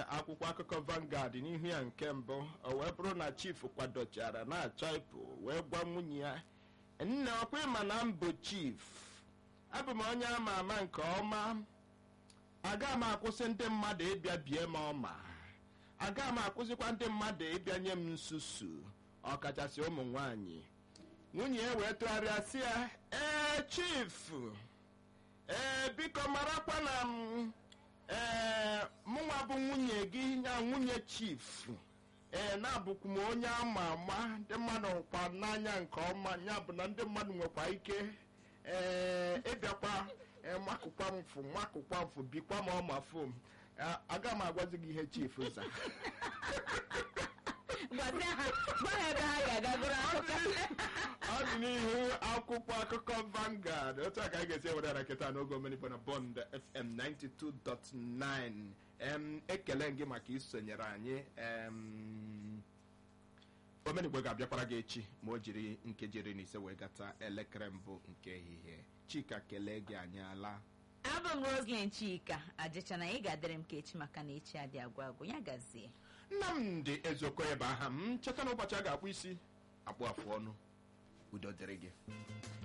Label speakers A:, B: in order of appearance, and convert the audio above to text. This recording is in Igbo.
A: akwụkwọ akụkọ Vanguard n'ihu ya nke mbụ o wee bụrụ na chief kwadochara na-achọ ịpụ wee gwa nwunye ya nne ọkwa ịma na mbụ chief abụ m onye ama ama nke ọma aga m akwụsị ndị mmadụ ịbịa bie m ọma aga m akwụsịkwa ndị mmadụ ịbịa nye m nsusu ọkachasị ụmụ nwanyị nwunye ya wee tụgharịa sị ya ee chief ee biko marakwa na m ee mụnwa bụ nwunye gị ya nwunye chief ee na-abụkwu m onye ama ama ndị mmadụ hụkwa n'anya nke ọma ya bụ na ndị mmadụ nwekwa ike ee ịbịakwa ee, makụkwa m fụ makụkwa m fụ bikwa m ọma fụ m A- aga m agwazi gị ihe chief za
B: gwazie ha gwa ha ebe ha ga-aga gụrụ akụkọ
A: ọ dị n'ihu akwụkwọ akụkọ Vanguard otu a ka anyị ga-esi ewere ara kịta n'oge omenigbo na Bond FM 92.9 em ekele gị maka isonyere anyị em omenigbo ga-abịakwara gị echi ma o jiri nkeji iri na ise wee gata elekere mbụ nke ehihie chika kelee gị anyị ala
B: abụ m Roslyn Chika ajịchana ị ga-adịrị m ka echi maka na echi adị agwụ agwụ ya gazie
A: nnamdị ezeokoye ebe aha m cheta na ụbọchị a ga-akpụ isi akpụ afụ ọnụ udo dịrị gị